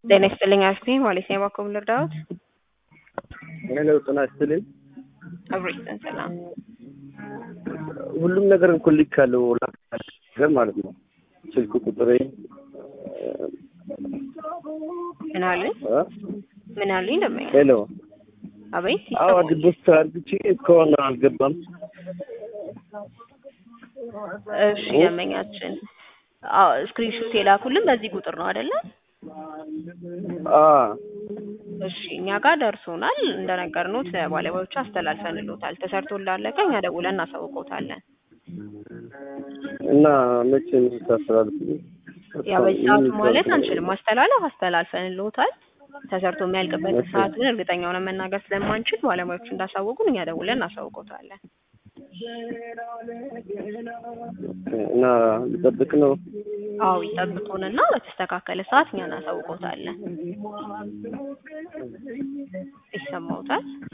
ጤና ይስጥልኝ አክስቴ ማለት ነው። የባኮ ልርዳዎት? ሄሎ ጤና ይስጥልኝ። አብሮ ይስጠን። ሰላም ሁሉም ነገር እኮ ልኬያለሁ ነገር ማለት ነው። ስልክ ቁጥሬ ምን አሉኝ? እ? ምን አሉኝ? ደመኛ ሄሎ አቤት አዎ ይሰማል። ዲፖዚት አድርግቼ እስካሁን አልገባም። እሺ ደመኛችን አዎ ስክሪንሾት የላኩልን በዚህ ቁጥር ነው አይደለ? አ እሺ እኛ ጋር ደርሶናል። እንደነገርኖት ለባለሙያዎቹ አስተላልፈንሎታል። ተሰርቶ እንዳለቀ እኛ ደውለን እናሳውቀውታለን። እና መቼ ነው የምታስተላልፉልኝ? ያው በዚህ ሰዓት ማለት አንችልም። ማስተላለፍ አስተላልፈንሎታል። ተሰርቶ የሚያልቅበት እሺ። ሰዓት ግን እርግጠኛ ሆነን መናገር ስለማንችል ባለሙያዎቹ እንዳሳወቁን እኛ ደውለን እናሳውቀውታለን። እና ልጠብቅ ነው። አዎ ይጠብቁንና በተስተካከለ ሰዓት እኛ እናሳውቀውታለን። ይሰማውታል?